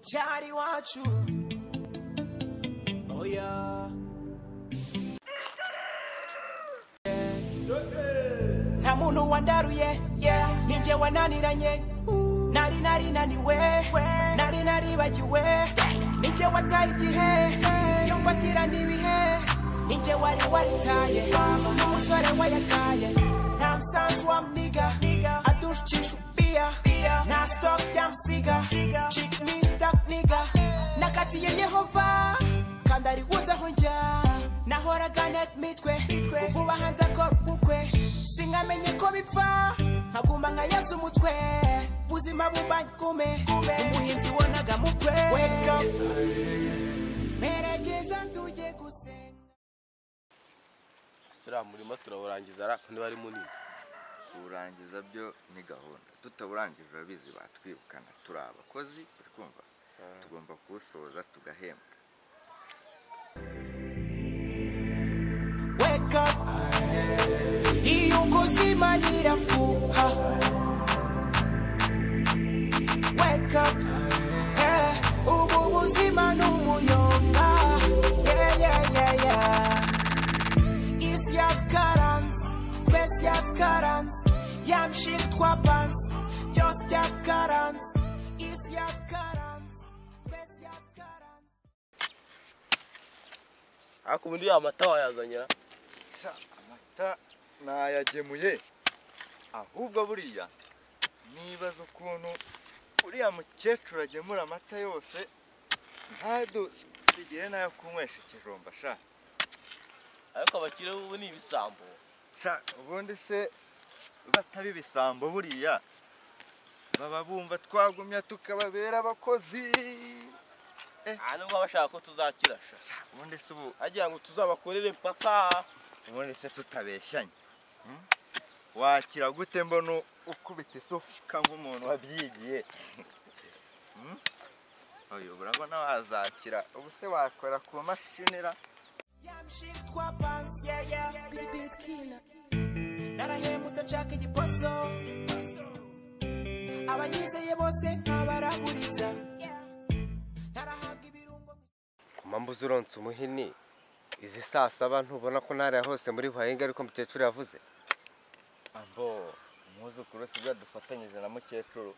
cyari iwacu oya nta muntu wandaruye ninjye wananiranye nari narinaniwe nari naribagiwe ninjye wataye igihe iyo mfatira n'ibihe ninjye wari waritaye n'umusore wayataye nta musanzu wa mniga adushikisha ubia nta stock ya msiga chick me stuck nigga nakatiye yehova kandi ariguzeho njya nahoraga nek mitwe kuvuba hanze akora ubukwe singamenye ko bipfa nkaguma nka yesu umutwe buzima bubanye kume umuhinzi wonaga mutwe wake up merekeza tujye gusenga siriya murima turawurangiza ariko niba ari munini kuwurangiza byo ni gahunda tutawurangiza urabizi batwirukana turi abakozi uri kumva tugomba kuwusoza tugahembwa wake up iyo kuzima lirafuha wake up eh, ubu buzima ni umuyonga yeah, yeah, yeah, yeah. isi yatwaranze twese yatwaranze yamshira twapanze byose byatwaranze isi yatwaranze twese yatwaranze ariko ubundi ya mata wayazanira amata nayagemuye ahubwo buriya nibaza ukuntu uriya mukecuru agemura amata yose ntadusigire n'ayo kunywesha ikijumba sha ariko abakire ubu ni ibisambo sha ubundi se bataba ibisambo buriya baba bumva twagumya tukababera abakozi aha nubwo baba bashaka ko tuzakira sha ubundi se ubu agira ngo tuzabakorere papa ubundi se tutabeshyanye hmm? wakira gute mbona ukubita isuka nk'umuntu wabyigiye Hmm? oya urabona wazakira ubu se wakora ku mashinira yamshira twapanze yeah, yeah. Beat killer. narahemutse nshaka igiposo abanyizeye bose nkabaraguriza narahaga ibirungo ku mpamvu z'uronse umuhini izi saa saba ntubona ko ntara hose muri buhahinga ariko mukecuru yavuze ambo umwuzukuru si byo dufatanyije na mukecuru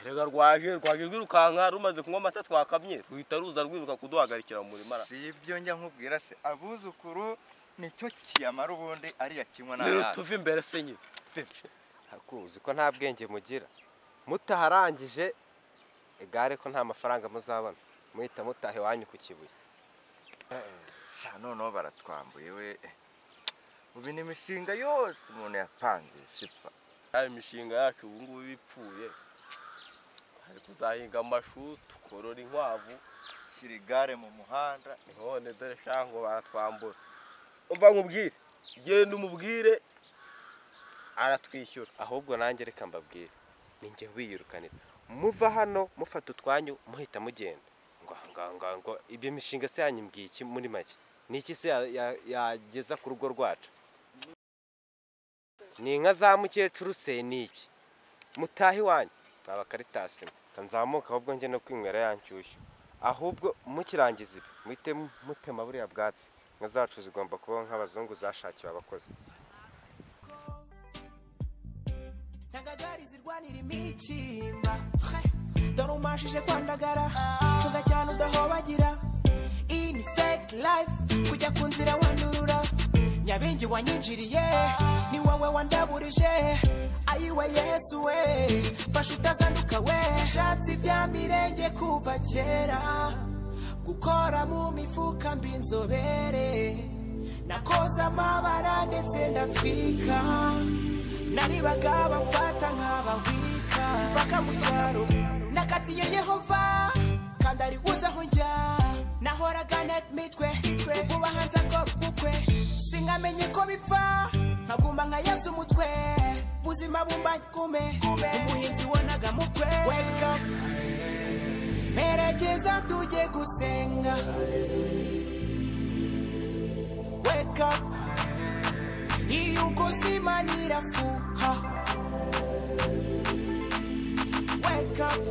rega rwaje rwaje rwirukanka rumaze kunywa amata twakamye ruhita ruza rwiruka kuduhagarikira mu murima si ibyo njya nkubwira se abuzukuru nicyo kiyamara ubundi ariya kinywa rero n'abana tuve imbere se nyine ariko uzi ko nta bwenge mugira mutaharangije igare ko nta mafaranga muzabona muhita mutaha iwanyu ku kibuye sa noneho baratwambuye we ubu ni imishinga yose umuntu yapangiye sipfa ya imishinga yacu ubu ngubu iba ipfuye hari kuzahinga amashu tukorora inkwavu shyira igare mu muhanda none dore shango baratwambura umva nkubwire genda umubwire aratwishyura ahubwo nanjye reka mbabwire ni njye wiyirukaniye muva hano mufata utwanyu muhita mugenda ngo ngo ngo ngo ibyo mishinga se yanyu mbwiye iki muri make ni iki se ya- ya- yageza ku rugo rwacu ni inka za mukecuru se ni iki mutahe iwanyu naba karitasi nzamuka ahubwo njye no kwinywera ya nshyushyu ahubwo mukirangiza ibi muhite mutema buriya bwatsi inka zacu zigomba kubaho nk'abazungu zashakiwe abakozi ntagagari zirwanira imikimba dore umashije kwandagara cunga cyane udahobagira iyi ni fake life kujya ku nzira wandurura nyabingi wanyinjiriye ni wowe wandaburije ayiwe yesu we fasha utazanduka we shatse ibya mirenge kuva kera gukora mu mifuka mbi inzobere nakoze amabara ndetse ndatwika naribaga bamfata nk'abawika baka mu cyaro nakatiye yehova kandi ari buzeho njya nahoraga nek mitwe vuba hanze akora ubukwe singamenye ko bipfa nkaguma nka yesu umutwe buzima bumbanye kume umuhinzi wonaga mutwe wake up merekeza tujye gusenga wake up iyo ukuzima nirafuha wake up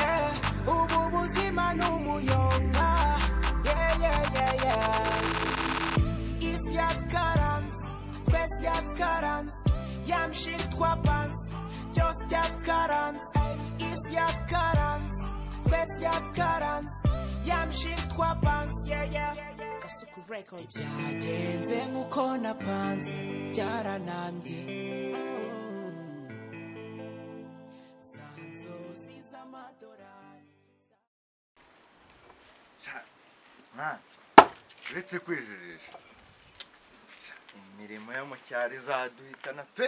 eh, n'umuyonga Yeah, yeah, yeah, yeah. isi yatwaranze twese yatwaranze ya mishinga twapanze byose byatwaranze isi yatwaranze twese yatwaranze ya mishinga twapanze Yeah, yeah. Gasuku Records. byagenze nk'uko napanze byaranambye za nzozi z'amadorari mwana uretse kwijijisha sha, imirimo yo mu cyaro izaduhitana pe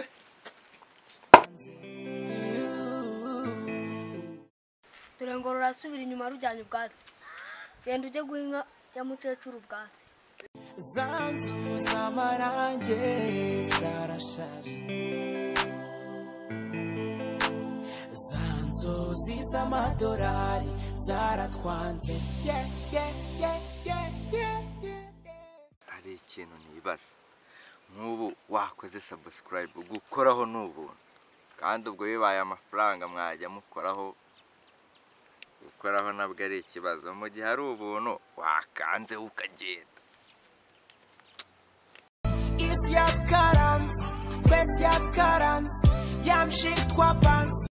dore ngo rurasubira inyuma rujyanye ubwatsi genda ujye guha inka ya mukecuru ubwatsi za nzu z'amarange zarashaje za nzozi z'amadorari zaratwanze yeah, yeah, yeah, yeah, yeah, yeah, yeah. hari ikintu nibaza nk'ubu wakoze sabusikarayibu gukoraho ni ubuntu kandi ubwo bibaye amafaranga mwajya mukoraho gukoraho nabwo ari ikibazo mu gihe ari ubuntu wakanze ukagenda isi yatwaranze twese yatwaranze ya mishinga twapanze